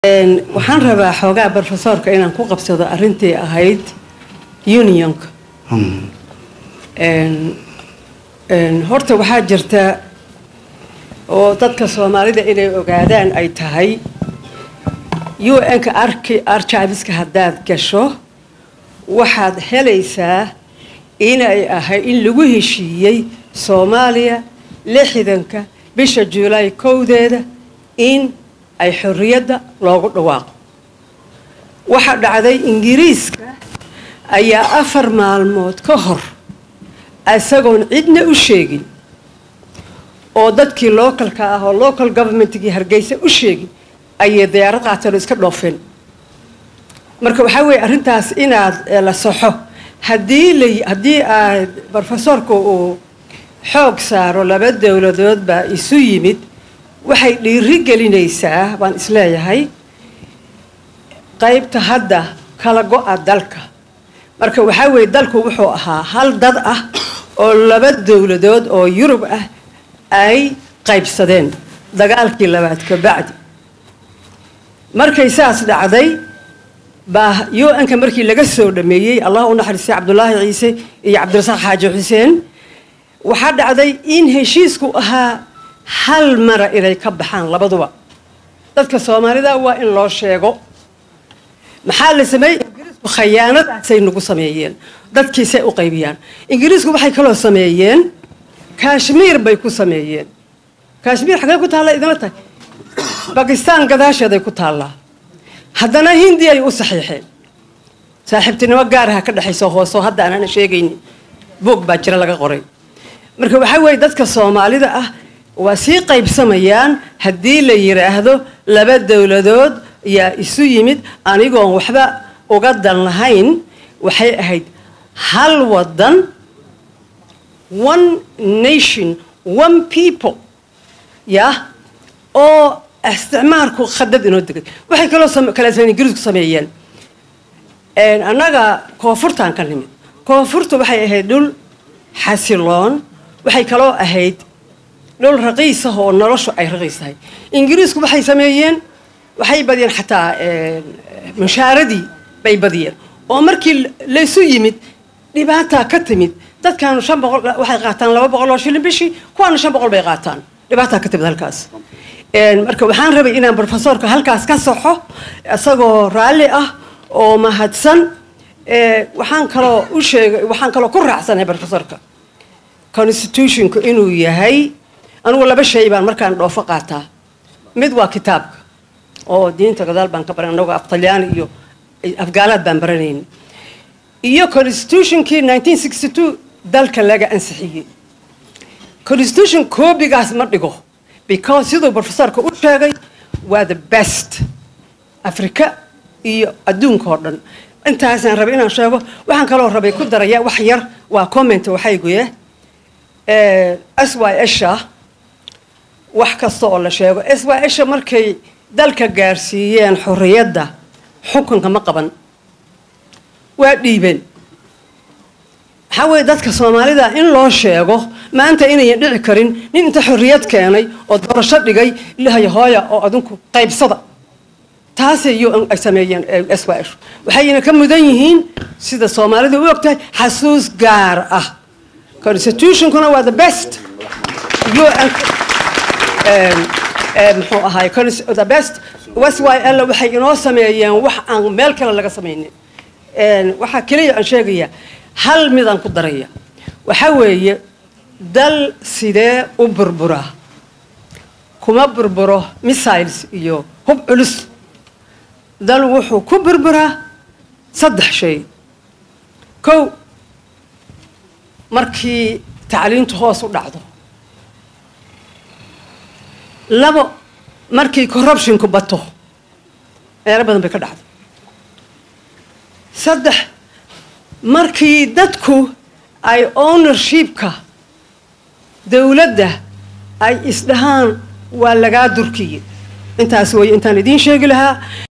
waxaan rabaa xoogaa brofesorka inaan ku qabsado arintii ahayd unionka horta waxaa jirta oo dadka soomaalida inay ogaadaan ay tahay un-ka archiveska haddaad gasho waxaad helaysaa inay ahay in lagu heshiiyey soomaaliya lixdanka bisha juulaay kowdeeda in ay xorriyadda loogu dhawaaqo waxaa dhacday ingiriiska ayaa afar maalmood ka hor isagoon cidna u sheegin oo dadkii localka ah oo local governmentkii hargeysa u sheegin ayay diyaarad qaateen oo iska dhoofeen marka waxaa weeye arrintaas inaad la saxo haddii la haddii aad brofesorka uu xoog saaro laba dowladood baa isu yimid waxay dhiiri gelinaysaa baan isleeyahay qaybta hadda kala go-a dalka marka waxaa weeye dalku wuxuu ahaa hal dad ah oo laba dowladood oo yurub ah ay qaybsadeen dagaalkii labaad ka bacdi markay saas dhacday baa un-ka markii laga soo dhameeyey allah u naxariistay cabdulaahi ciise iyo cabdirasaaq xaaji xuseen waxaa dhacday in heshiisku ahaa hal mara inay ka baxaan labaduba dadka soomaalida waa in loo sheego maxaa la sameeyey ingiriisku khayaanadaasay nagu sameeyeen dadkiisay u qaybiyaan ingiriisku waxay kaloo sameeyeen kashmiir bay ku sameeyeen kashmiir xagee ku taalla idinla tahay bakistaan gadaasheeday ku taallaa haddana hindi ay u saxiixeen saaxiibtinimo gaaraha ka dhexayso hooseo hadda aanana sheegaynin boog baa jira laga qoray marka waxaa weeye dadka soomaalida ah waa sii qaybsamayaan haddii la yidhaahdo laba dowladood yaa isu yimid anigoon waxba uga dan lahayn waxay ahayd hal wadan one nation one people yah oo isticmaalku khadad inoo degay waxay kaloo kale ingiriisku sameeyeen annaga koonfurtaan ka nimid koonfurta waxay ahayd dhul xasiloon waxay kaloo ahayd dhul raqiis ah oo noloshu ay raqiis tahay ingiriisku waxay sameeyeen waxay badiyeen xataa mushaaradii bay badiyeen oo markii laysu yimid dhibaataa ka timid dadkaanu shan boqol waxay qaataan laba boqol oo shilin bishii kuwaana shan boqol bay qaataan dhibaataa ka timid halkaas marka waxaan rabay inaan brofesorka halkaas ka saxo isagoo raalli ah oo mahadsan waxaan kaloo u sheegay waxaan kaloo ku raacsanahay brofesorka constitutionka inuu yahay anugu laba shay baan markaan dhoofo qaataa mid waa kitaabka oo diinta gadaal baan ka baran anagoo af talyaani iyo afgaalaad baan baranayna iyo constitutionkii nineteen sixty two dalka laga ansixiyey constitution koobigaas ma dhigo because siduu brofesorka u sheegay waa the best africa iyo adduunka oo dhan intaasaan rabay inaan sheego waxaan kaloo rabay ku daraya wax yar waa comment waxay goye s y sha wax kasta oo la sheego s y sha markay dalka gaarsiiyeen xorriyadda xukunka ma qaban waa dhiibeen waxaa weeye dadka soomaalida in loo sheego maanta inayan dhici karin nin inta xorriyad keenay oo doorasho dhigay ilahay hooya oo adinku qaybsada taasay un ay sameeyeen s y s waxayna ka mudan yihiin sida soomaalida u ogtahay xasuus gaar ah constitutionkuna waa the best muxuu ahaay the best s y l waxay inoo sameeyeen wax aan meel kale laga samaynin waxaa keliya aan sheegayaa hal midaan ku daraya waxaa weeye dal sidee u burburaa kuma burburo missiles iyo hub culus dal wuxuu ku burburaa saddex shay kow markii tacliintu hoos u dhacdo labo markii corruptionku bato meelo badan bay ka dhacdo saddex markii dadku ay ownershipka dowladda ay isdhahaan waa lagaa durkiye intaas weeye intaan idiin sheegi lahaa